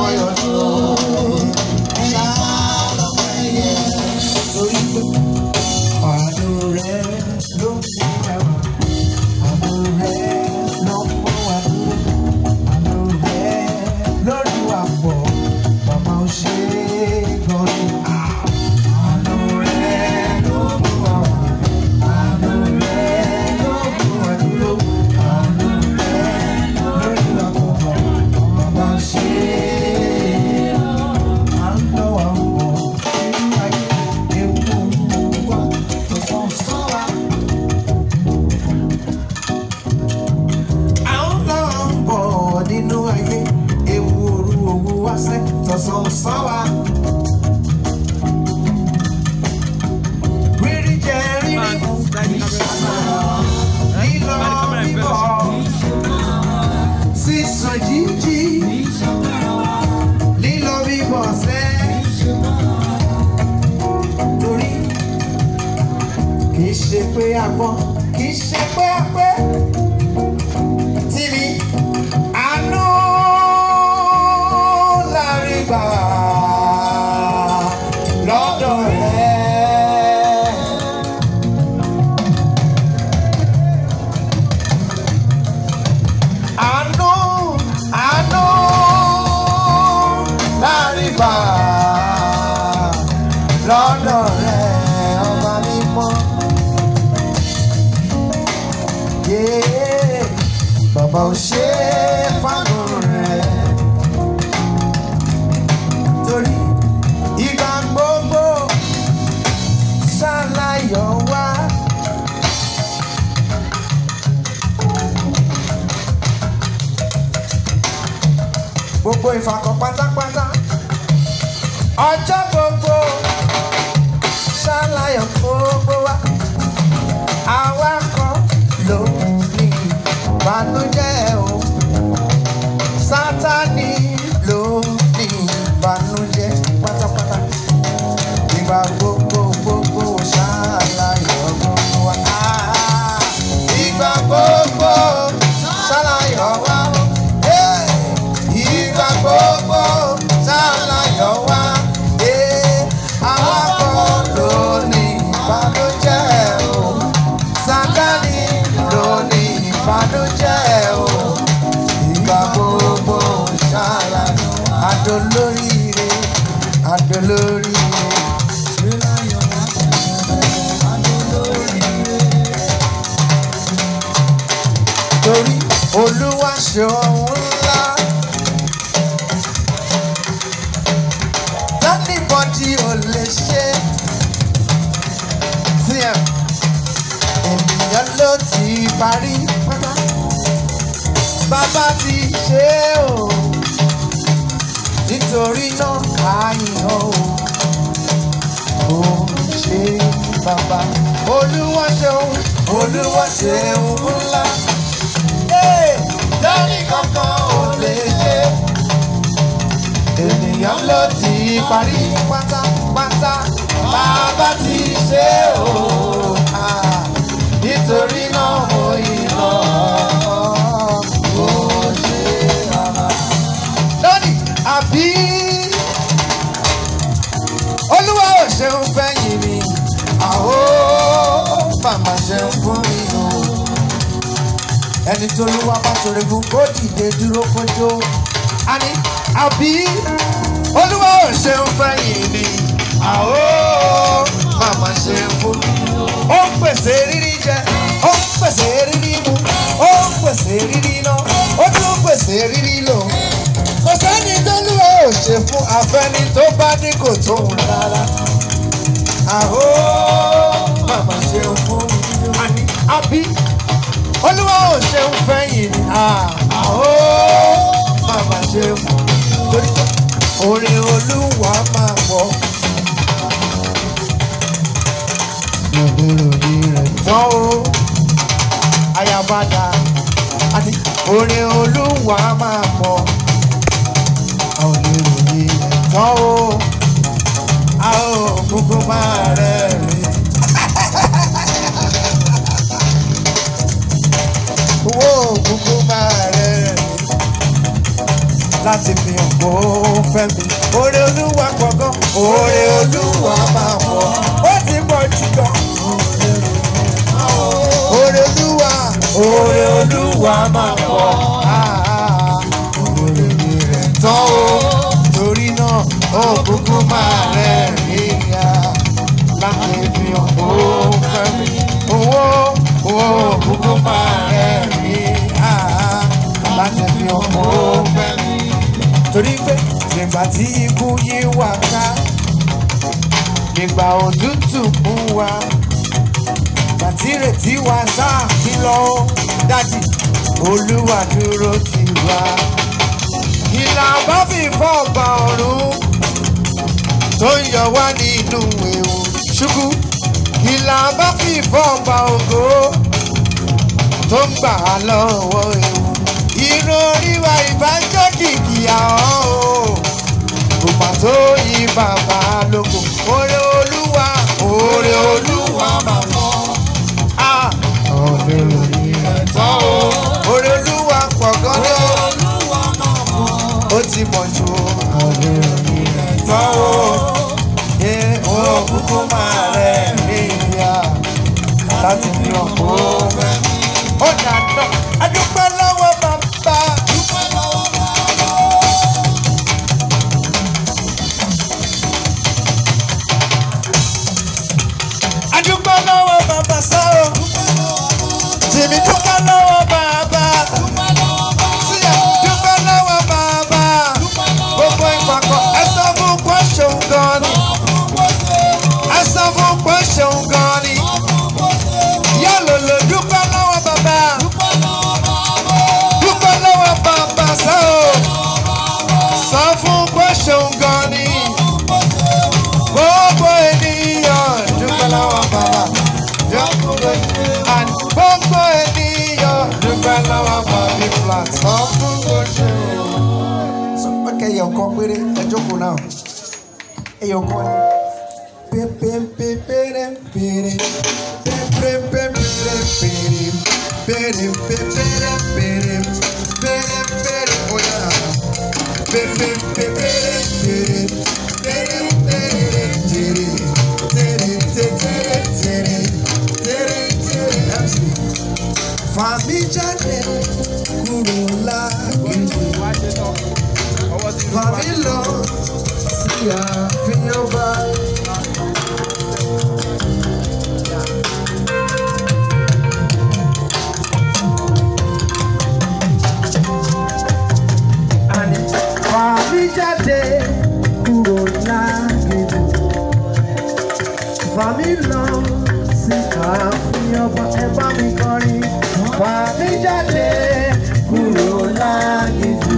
yọ sí o. Ṣàlọ́pẹ̀yẹ torí pé àánú rẹ̀ ló ń fi ẹwà. Àánú rẹ̀ ló ń mú wa dúró. Àánú rẹ̀ lórí wa pọ̀. Bàbá ò ṣe é gan ni. Àánú rẹ̀ ló mú wa wá. Àánú rẹ̀ ló mú wa dúró. Àánú rẹ̀ lórí wa pọ̀. Bàbá ò ṣe é. À ń lọ wà wọ̀ nínú ayé. Ewu wa tó sàn sàn wa. À ń lọ bọ̀ nínú ayé. Ewu òru òwú wá sẹ́ tọ̀sán sàn wa. Rírí jẹ rírí mu. Lílọ bíbọ̀. Sísan jíjí. Lílọ bíbọ̀ sẹ́. Torí kìí ṣe pé a gbọ́, kìí ṣe pé a pé. Tìmí àánú la rí gbà lọ́dọ̀ rẹ̀. Àánú, àánú la rí gbà lọ́dọ̀ rẹ̀ ọba mímọ́. Yeah, Bàbá ò ṣe é fánú rẹ̀. Torí ìgbà gbogbo ṣàlàyọ̀ wá. Gbogbo ìfàkọ̀ pátápátá. Ọjọ́ gbogbo ṣàlàyọ̀ gbogbo wa. Àwa kan ló ní ìbànújẹ́ o. Sátánì ló ní ìbànújẹ́ pátápátá. Ìgbà gbogbo gbogbo ṣàlàyọ̀ gbogbo wa. Ah, Ìgbà gbogbo ṣàlàyọ̀ wa. Hey! Ìgbà gbogbo ṣàlàyọ̀ wa. Hey! Àwa kan ló ní ìbànújẹ́ o. Sátánì ló ní ìbànújẹ́ o. Ìgbà gbogbo ṣàlàyọ̀ adolóríire adolóríire. Torí Olúwa ṣe ohun ńlá. Tẹ́nìbọ̀dì ò lè ṣe. TM ènìyàn ló ti parí pátá. Bàbá ti ṣe é o. Nítorí náà àyàn o. Ó ṣe bàbá. Olúwa ṣeun, Olúwa ṣeun ńlá. Dání kankan ò lè ṣe. Ènìyàn ló ti parí pátápátá. Bàbá ti ṣe o. Ah, Nítorí náà mo yìnbọn. Ó ṣe bàbá. Lónìí, àbí Olúwa ò ṣeun fẹ́yìn mi. Àhó màmá ṣeun fún mi o ẹni tó ló wá bá ṣòro fún kó dìde dúró kójó. a ní àbí olúwa ò ṣeun fẹ́yìn ni àó màmá ṣeun fún mi. ó ń pèsè rírí jẹ ó ń pèsè rírí mu ó ń pèsè rírí ná ó tún ń pèsè rírí lò. kò sẹ́ni tó lúwa ò ṣe fún afẹ́ni tó bá ní kò tóun rárá. àó màmá ṣeun fún mi. àní àbí olúwa ò ṣeun fẹ́yìn ni àhó màmá ṣeun torí pé orin olúwa máa pọ̀. Ìròyìn rẹ̀ tán o, ayabada, àti orin olúwa máa pọ̀. Àwọn ìròyìn rẹ̀ tán o, a ò gbogbo máa rẹ̀ rìn. owó òkúkú máa rẹ̀ láti fi hàn kó fẹ́ mi. Oore olúwa pọ̀ gan. Oore olúwa máa pọ̀. Ó ti pọ̀ jù gan. Oore olúwa. Oore olúwa máa pọ̀. Oore rẹ̀ tán o. Torí náà, ó kúkú máa rẹ̀ níyà. Láti fi hàn kó fẹ́ mi. Owó owó kúkú máa rẹ̀ níyà. Láti fi hàn kó fẹ́ mi. Torí pé nígbà tí ikú yí wá ká, nígbà òtútù mú wa àti ìrètí wa sáà kí lọ ó dájì olúwa dúró tì wá. ìlà bá fi fọ́ọ̀gbà ọ̀run tó ń yọ wá nínú ewu ṣubú. ìlà bá fi fọ́ọ̀gbà ògo tó ń gbà á lọ́wọ́ ewu. irun orí wa ìbájọ́ kìkì àwọn o kò mà tó yí bàbá lóko. oore olúwa oore olúwa máa mọ́. Ah, ọ̀rẹ́ orí rẹ̀ tán o. Oore olúwa pọ̀ gan ni o. Ó ti mọ̀ jù o. Ọ̀rẹ́ orí rẹ̀ tán o. Ṣé o kúkú máa rẹ̀ ní ìyá láti fi hàn kó fẹ́ mi? Ó dànù. Adúpẹ́ lọ́wọ́ bàbá. Adúpẹ́ lọ́wọ́ bàbá sáà. Tèmi dúpẹ́ lọ́wọ́ bàbá. Síyà dúpẹ́ lọ́wọ́ bàbá. Gbogbo ìpàkọ́ ẹ sọ fún pé ṣeun gan ni. Ẹ sọ fún pé ṣeun gan ni. Yálòlò dúpẹ́ lọ́wọ́ bàbá. Dúpẹ́ lọ́wọ́ bàbá sọ o. Sọ fún pé ṣeun gan ni. Gbogbo ènìyàn dúpẹ́ lọ́wọ́ bàbá. And gbogbo ènìyàn dúpẹ́ lọ́wọ́ bàbí flat. Sọ fún bó ṣe o. Sọ pé kẹyọ̀ kan péré ẹ jókòó náà. Ẹyọ̀ kan ni. Pépépépéré péré. Pépépépéré péré. Péré pépéré péré. Péré péré oya. Pépépépéré péré. Péré péré péré. Téré téré téré. Téré téré MC. Fàmí jáde kúrò lágbègbè. Fàmí lọ sí àfihàn báyìí. Àní fàmí jáde kúrò lágbègbè. Fàmí lọ sí àfihàn bá ẹ bá mi kọrin. Fàmí jáde kúrò lágbègbè.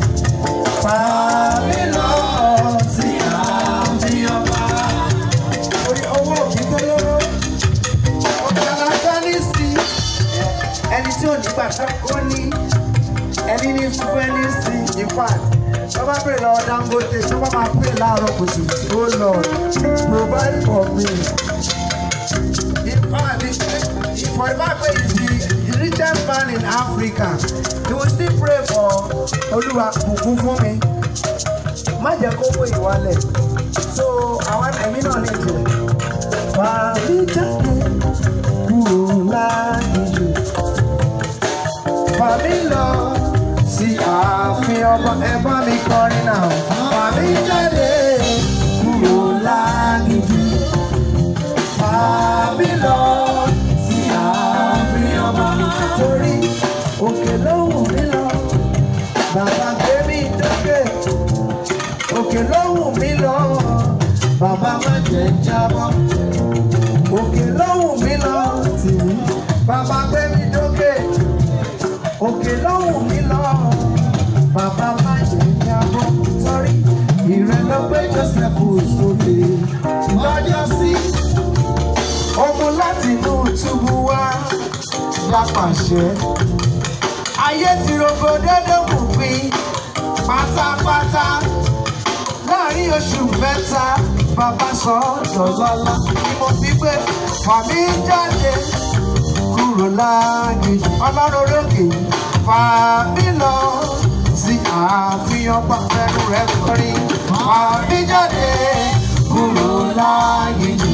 Fàmí lọ sí àfihàn bá. Orí owó òbí tó lóró. Ọ̀kadà dání sí ẹni tí ò ní gbàgbọ́ kó ní ẹni ní fún ẹni sí in fact tó bá pè lọ Dangote tó bá máa pè láàárọ̀ kùtù ó lọ provide for me in fact if for the fact say he is the richest man in Africa he will still pray for Olúwa bùkún fún mi má jẹ́ kó wé ìwálẹ̀ so àwọn ẹ̀mí náà ní ìjìnlẹ̀ fàmí jáde kúrò láàyè fàmí lọ sí ààfin ọba ẹ bá mi kọrin náà fàmí jáde kúrò láàgìjì fàmí lọ sí ààfin ọba torí òkè ló wù mí lọ bàbá gbé mi dókè òkè ló wù mí lọ bàbá má jẹ́ jábọ́ òkè ló wù mí lọ tì mí bàbá gbé mi dókè òkè lọ́hùn mi lọ bàbá má jẹ́ jábọ́ sọ́rí ìrẹ́ lọ gbé Joseph sókè lọ́jọ́ sí ọmọ láti inú túbú wá lápàṣẹ ayé ti rogo dédé mú pin pátápátá láàrin oṣù mẹ́ta bàbá sọ dọ̀lọ́lá ni mo fi gbé fàmí jáde kúrò láàyè ọlọ́run lókè fà mí lọ sí ààfin ọba fẹ́nu rẹ̀ kọrin. Fàmí jáde kúrò láàyè mi.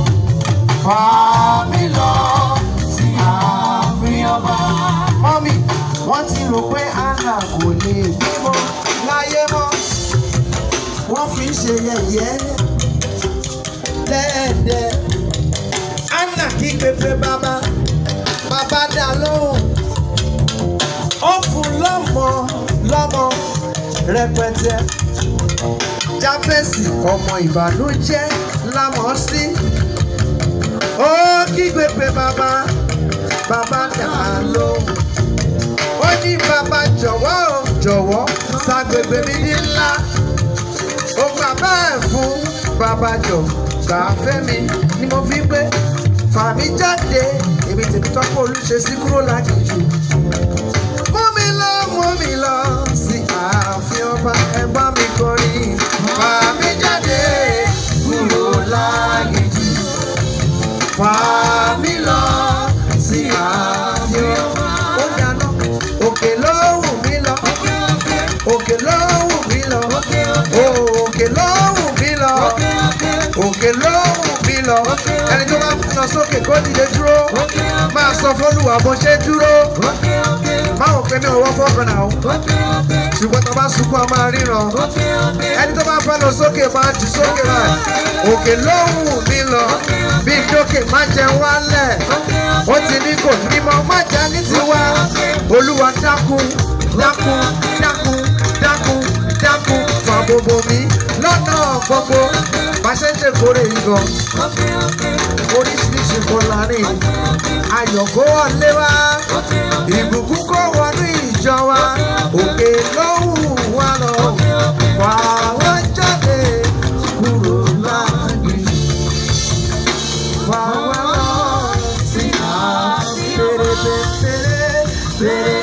Fàmí lọ sí ààfin ọba. Mọ́mí, wọ́n ti rò pé Anna kò lè bímọ láyé mọ́. Wọ́n fi ń ṣe yẹ̀yẹ́ lẹ́ẹ̀dẹ̀. Anna kí pépé bàbá, bàbá dá lóhùn. Ó fún lọ́mọ lọ́mọ rẹpẹtẹ. Jábẹ́sì ọmọ ìbànújẹ́ lámọ̀ sí. Ó kígbe pé bàbá, bàbá dá lóhùn. Ó ní bàbá jọ̀wọ́ o, jọ̀wọ́ ṣàgbègbè mi ní ńlá. Ó gbà bẹ́ẹ̀ fún bàbá jọ̀ gbà fẹ́ mi ni mo fi pé fàmí jáde èmi tèmi tọ́pọ̀ olùṣe sí kúrò lágìjù. Mú mi lọ, mú mi lọ sí ààfin ọba ẹgbọ́n mi kọrin. Fàmí jáde kúrò lágìjù. Fàmí lọ sí ààfin ọba. Ó dáná, òkè ló wù mí lọ. Òkè ló wù mí lọ. Òkè ló wù mí lọ. Òkè ló wù mí lọ. Ẹni tó bá lọ sókè kó dìde dúró. Máa sọ fọ́lùwà bó ṣe dúró. Báwo pé mi ò wọ́ fọ́ọ̀kan náà? Ṣùgbọ́n tó bá sunkún a máa ríran. Ẹni tó bá fẹ́ lọ sókè máa jù sókè rẹ̀. Òkè ló wù mí lọ. Bí dókè má jẹ wálẹ̀. Ó ti ní kò ní mọ má jẹ́ ní tiwa. Olúwa dákun dákun dákun dákun dákun fà gbogbo mi lọ́nà gbogbo. Bá ṣe ń ṣèkórè yìí gan. Oríṣiríṣi nǹkan láàrin. Ayọ̀ kó wọlé wá. Ìbùkún kó wọnú ìjọ wa. Òkè ló wù wá lọ. Wà wá jáde kúrò láàgbé. Wà wá lọ sí àbí. Fèrè fèrè fèrè